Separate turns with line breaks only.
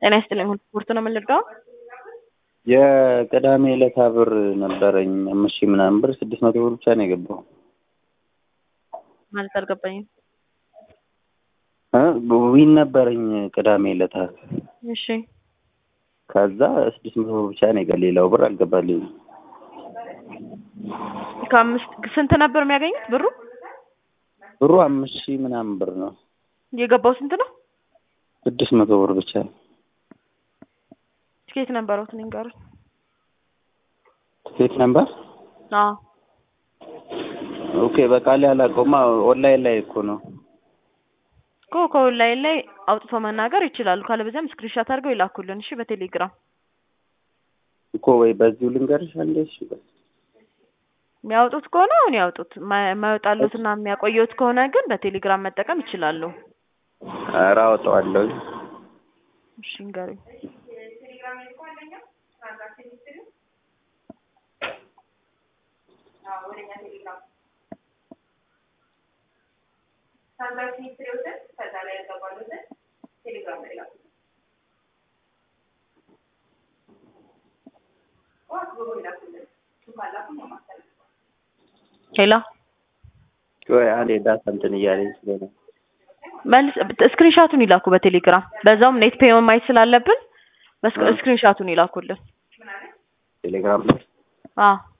ጤና ይስጥልኝ። ሁሉ ስፖርት ነው የምንልቀው።
የቅዳሜ ዕለታ ብር ነበረኝ አምስት ሺህ ምናምን ብር ስድስት መቶ ብር ብቻ ነው የገባው
ማለት አልገባኝም።
እ ዊን ነበረኝ ቅዳሜ ዕለታ
እሺ
ከዛ ስድስት መቶ ብር ብቻ ነው የገ ሌላው ብር አልገባልኝም።
ከአምስት ስንት ነበር የሚያገኙት ብሩ?
ብሩ አምስት ሺህ ምናምን ብር ነው።
የገባው ስንት ነው?
ስድስት መቶ ብር ብቻ ነው።
ትኬት ነበረው ንገር።
ትኬት ነበር
አዎ
ኦኬ በቃ ላይ አላውቀውማ ኦንላይን ላይ እኮ ነው።
እኮ ከኦንላይን ላይ አውጥቶ መናገር ይችላሉ። ካለበዚያም ስክሪንሻት አድርገው ይላኩልን። እሺ በቴሌግራም
እኮ ወይ በዚሁ ልንገርሽ አንዴ እሺ በይ።
የሚያወጡት ከሆነ አሁን ያውጡት፣ የማይወጣሉትና የሚያቆየውት ከሆነ ግን በቴሌግራም መጠቀም ይችላሉ።
ኧረ አወጣዋለሁ።
እሺ ንገሩኝ። ሄሎ
ቆይ አንዴ ዳታ እንትን እያለኝ ስለሆነ
መልስ ስክሪንሻቱን ይላኩ በቴሌግራም በዛውም ኔት ፔይ ማየት ስላለብን ስክሪንሻቱን ይላኩልን።
ቴሌግራም ላይ
አዎ